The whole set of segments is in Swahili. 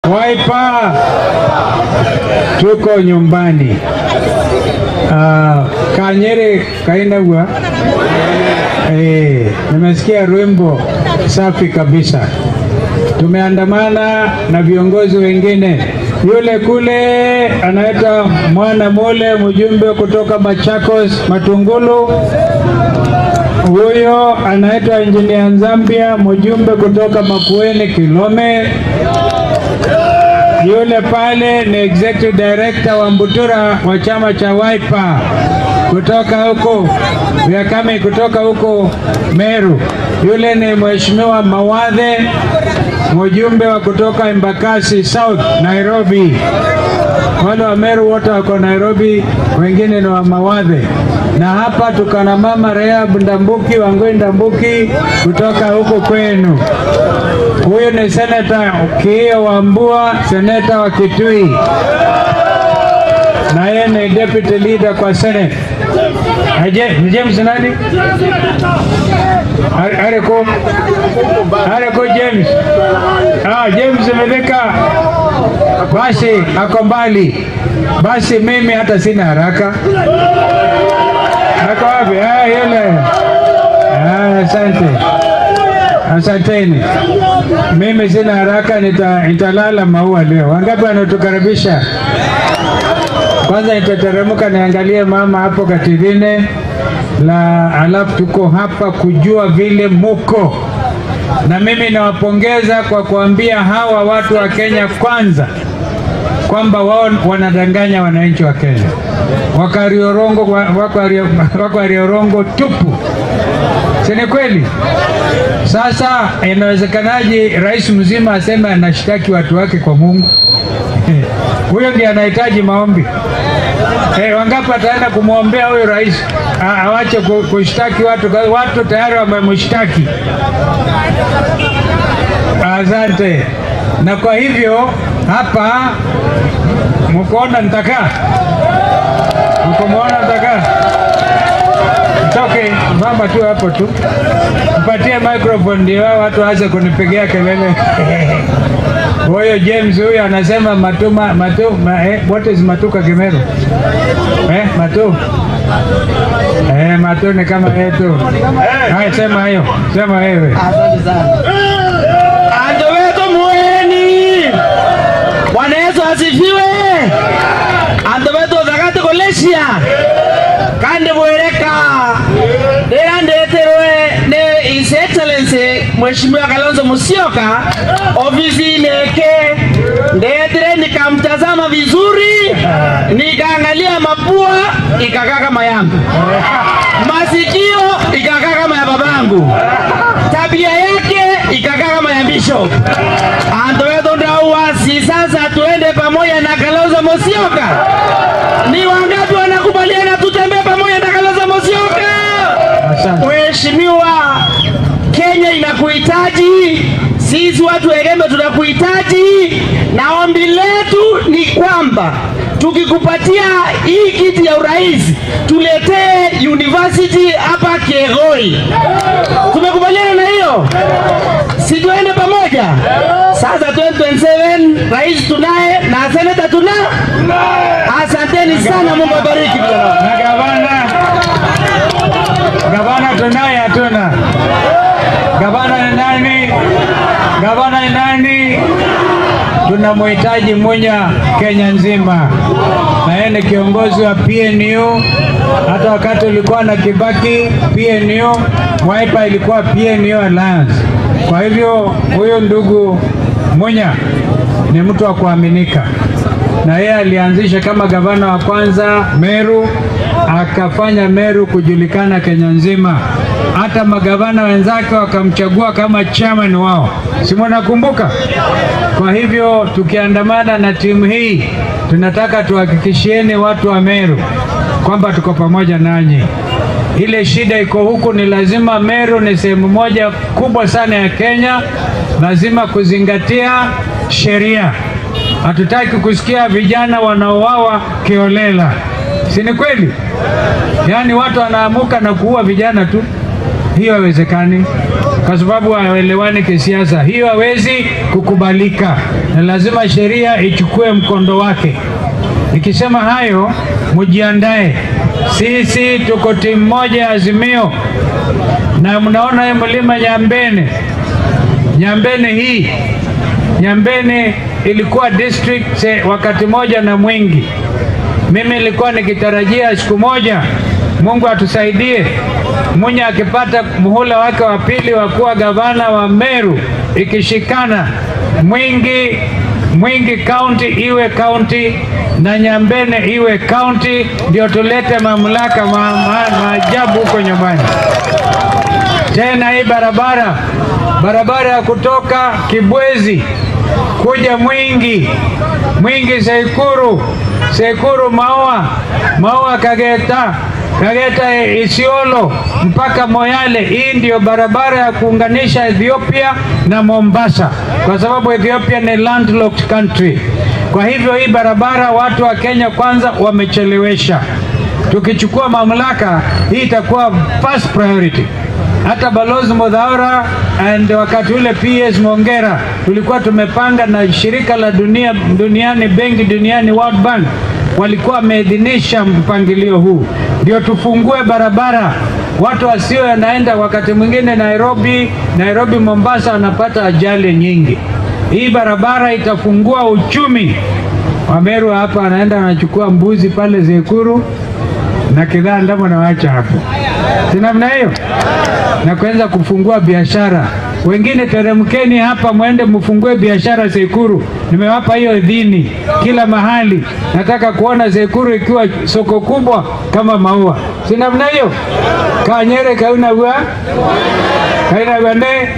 Waipa, tuko nyumbani. Uh, Kanyere kainagwa. Eh, nimesikia rwimbo safi kabisa. Tumeandamana na viongozi wengine. Yule kule anaitwa Mwana Mole, mjumbe kutoka Machakos Matungulu. Huyo anaitwa Engineer Nzambia, mjumbe kutoka Makueni Kilome. Yule pale ni executive director wa Mbutura wa chama cha Wiper kutoka huko Vyakame, kutoka huko Meru. Yule ni mheshimiwa Mawadhe, mjumbe wa kutoka Embakasi South Nairobi. Wale wa Meru wote wako Nairobi, wengine ni wa Mawadhe. Na hapa tuko na mama Rehab Ndambuki, Wangoi Ndambuki kutoka huko kwenu. Huyu ni seneta Kiio Wambua, seneta wa Kitui, na yeye ni deputy leader kwa senate. Aje, ni James nani? Are- Areko. Areko James. Ah, James Medeka. Basi ako mbali. Basi mimi hata sina haraka. Ako wapi? Ah, yule. Ah, asante. Asanteni. Mimi sina haraka, nita, nitalala maua leo. Wangapi wanatukaribisha? Kwanza nitateremka niangalie mama hapo Katirine la, alafu tuko hapa kujua vile muko, na mimi nawapongeza kwa kuambia hawa watu wa Kenya kwanza kwamba wao wanadanganya wananchi wa Kenya. Wakariorongo wako Ario- wako Ariorongo tupu, si ni kweli? Sasa inawezekanaje rais mzima aseme anashtaki watu wake kwa Mungu? Huyo ndiye anahitaji maombi. Eh, wangapi ataenda kumwombea huyo rais A- awache ku- kushtaki watu? Kwa hiyo Watu tayari wamemshtaki. Asante. Na kwa hivyo hapa mkoona nitakaa, mkomuona nitakaa, mtoke mama tu hapo tu, mpatie microphone ndio hao watu waanze kunipigia kelele. Huyo James huyo anasema matuma matu ma, eh, what is matuka Kimeru? Eh, matu eh, matu ni kama yetu. Haya, sema hiyo, sema wewe. Ando wetu mueni. Bwana Yesu asifiwe. Ando wetu thagati kulecia. Kandi bwereka. Ndira ndeterwe ni His Excellency Mheshimiwa Kalonzo Musyoka ofisini yake. Ndetere nikamtazama vizuri, nikaangalia mapua ikakaa kama yangu, masikio ikakaa kama ya babangu, tabia yake ikakaa kama ya bishop. Anto wetu ndauasi. Sasa tuende pamoja na Kalonzo Musyoka. Ni wangapi wanakubaliana tutembee pamoja na Kalonzo Musyoka? Asante. Mheshimiwa, Kenya inakuhitaji, sisi watu wa Erembe tunakuhitaji, na ombi letu ni kwamba tukikupatia hii kiti ya urais tuletee university hapa Kegoi. Tumekubaliana na hiyo, si tuende pamoja? Sasa 2027 rais tunaye na seneta tuna. Asanteni sana, Mungu abariki vijana. Na gavana gavana tunaye hatuna? Gavana ni nani? Gavana ni nani? Tunamhitaji Munya Kenya nzima, na yeye ni kiongozi wa PNU. Hata wakati ulikuwa na Kibaki, PNU Wiper ilikuwa PNU Alliance. Kwa hivyo huyu ndugu Munya ni mtu wa kuaminika na yeye alianzisha kama gavana wa kwanza Meru, akafanya Meru kujulikana Kenya nzima. Hata magavana wenzake wakamchagua kama chairman wao, si mnakumbuka? Kwa hivyo tukiandamana na timu hii, tunataka tuhakikishieni watu wa Meru kwamba tuko pamoja nanyi. Ile shida iko huku, ni lazima Meru ni sehemu moja kubwa sana ya Kenya, lazima kuzingatia sheria. Hatutaki kusikia vijana wanaoawa kiolela, si ni kweli? Yaani watu wanaamuka na kuua vijana tu, hiyo haiwezekani. kwa sababu hawaelewani kisiasa. Hiyo hawezi kukubalika, na lazima sheria ichukue mkondo wake. Nikisema hayo, mujiandae, sisi tuko timu moja ya Azimio, na mnaona hii mlima Nyambene, Nyambene hii Nyambene ilikuwa district se- wakati moja na Mwingi. Mimi nilikuwa nikitarajia siku moja Mungu atusaidie, Munya akipata muhula wake wa pili wa kuwa gavana wa Meru, ikishikana Mwingi Mwingi kaunti iwe kaunti na Nyambene iwe kaunti, ndio tulete mamlaka ma, ma, maajabu huko nyumbani. Tena hii barabara barabara ya kutoka Kibwezi kuja Mwingi, Mwingi Seikuru, Seikuru Maua, Maua Kageta, Kageta Isiolo mpaka Moyale. Hii ndio barabara ya kuunganisha Ethiopia na Mombasa, kwa sababu Ethiopia ni landlocked country. Kwa hivyo hii barabara watu wa Kenya kwanza wamechelewesha. Tukichukua mamlaka, hii itakuwa first priority hata balozi Modhaura and wakati ule PS Mongera tulikuwa tumepanga na shirika la dunia duniani, benki duniani, World Bank walikuwa wameidhinisha mpangilio huu, ndio tufungue barabara, watu wasio wanaenda wakati mwingine Nairobi, Nairobi Mombasa, wanapata ajali nyingi. Hii barabara itafungua uchumi. Wameru hapa anaenda anachukua mbuzi pale Zekuru na kidhaa ndamo nawacha hapo, si namna hiyo, na kuanza kufungua biashara. Wengine teremkeni hapa, mwende mfungue biashara Sekuru. Nimewapa hiyo idhini kila mahali. Nataka kuona Sekuru ikiwa soko kubwa kama maua, si namna hiyo? Kanyere kaunagwa kainagwane.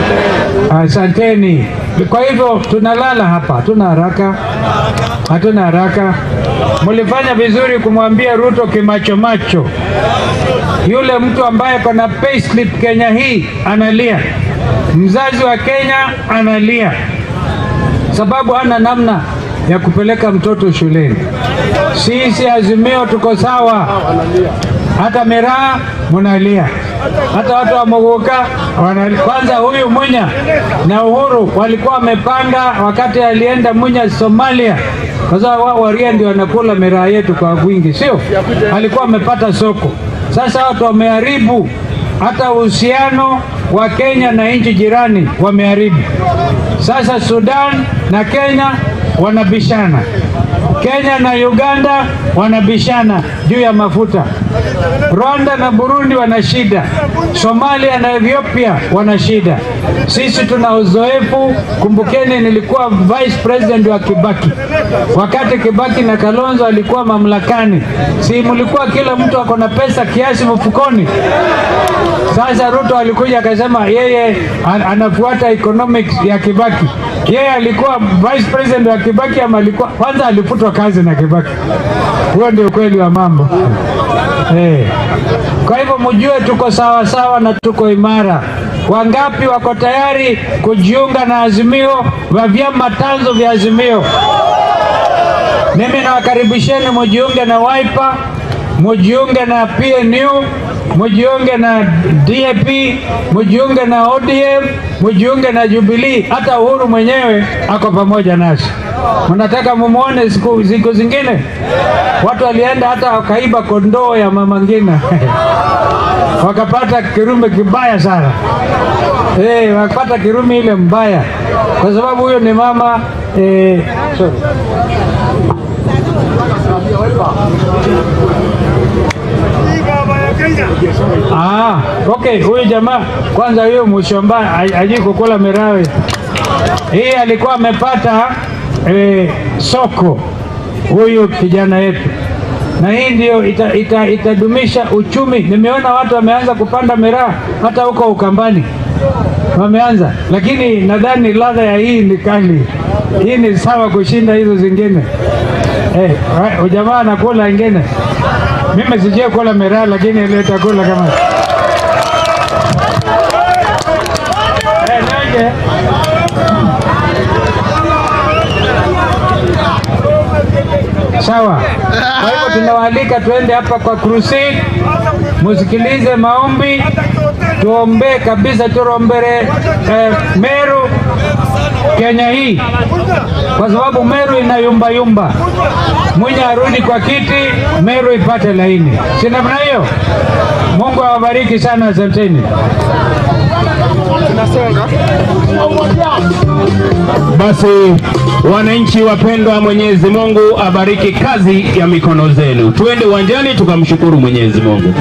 Asanteni. Kwa hivyo tunalala hapa, hatuna haraka, hatuna haraka. Mlifanya vizuri kumwambia Ruto kimachomacho, yule mtu ambaye kona payslip Kenya hii analia, mzazi wa Kenya analia, sababu hana namna ya kupeleka mtoto shuleni. Sisi Azimio tuko sawa, hata Miraa munalia, hata watu wa Muguka wanalia. Kwanza huyu Munya na Uhuru walikuwa wamepanga wakati alienda Munya Somalia, kwa sababu wao Waria ndio wanakula miraa yetu kwa wingi, sio? Alikuwa amepata soko. Sasa watu wameharibu hata uhusiano wa Kenya na nchi jirani wameharibu. Sasa Sudan na Kenya wanabishana, Kenya na Uganda wanabishana juu ya mafuta, Rwanda na Burundi wana shida, Somalia na Ethiopia wana shida. Sisi tuna uzoefu. Kumbukeni, nilikuwa vice president wa Kibaki wakati Kibaki na Kalonzo alikuwa mamlakani, si mlikuwa kila mtu ako na pesa kiasi mfukoni? Sasa Ruto alikuja akasema yeye an- anafuata economics ya Kibaki. Yeye alikuwa vice president wa Kibaki ama alikuwa kwanza alifutwa kazi na Kibaki. Huo ndio ukweli wa mambo eh. Kwa hivyo mjue tuko sawa sawa na tuko imara. Wangapi wako tayari kujiunga na Azimio wa vyama tanzo vya Azimio? Mimi nawakaribisheni mujiunge na Wiper, mujiunge na PNU, mujiunge na DAP, mujiunge na ODM, mujiunge na Jubilee. Hata Uhuru mwenyewe ako pamoja nasi. Mnataka mumuone siku, siku zingine watu walienda hata wakaiba kondoo ya mama Ngina wakapata kirume kibaya sana eh, wakapata kirume ile mbaya, kwa sababu huyo ni mama eh, sorry. Ah, okay, huyu jamaa kwanza, huyo Mushomba ajui kukula mirawe. Hii alikuwa amepata eh, soko huyu kijana yetu, na hii ndio ita, ita, itadumisha uchumi. Nimeona watu wameanza kupanda miraa hata huko Ukambani wameanza, lakini nadhani ladha ya hii ni kali. Hii ni sawa kushinda hizo zingine. Eh, wa- jamaa anakula ingine. Mimi sijui kula miraa, lakini ile itakula kama eh, nanje Sawa. Kwa hivyo tunawaalika tuende hapa kwa crusade, musikilize maombi, tuombee kabisa, turombere eh, Meru Kenya hii, kwa sababu Meru inayumba yumba. Mwenye arudi kwa kiti, Meru ipate laini, si namna hiyo? Mungu awabariki sana, asanteni. Basi wananchi wapendwa, Mwenyezi Mungu abariki kazi ya mikono zenu. Tuende uwanjani tukamshukuru Mwenyezi Mungu.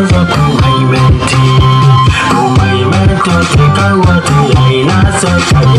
Kalonzo kumaimenti, umaimenti, umaimenti,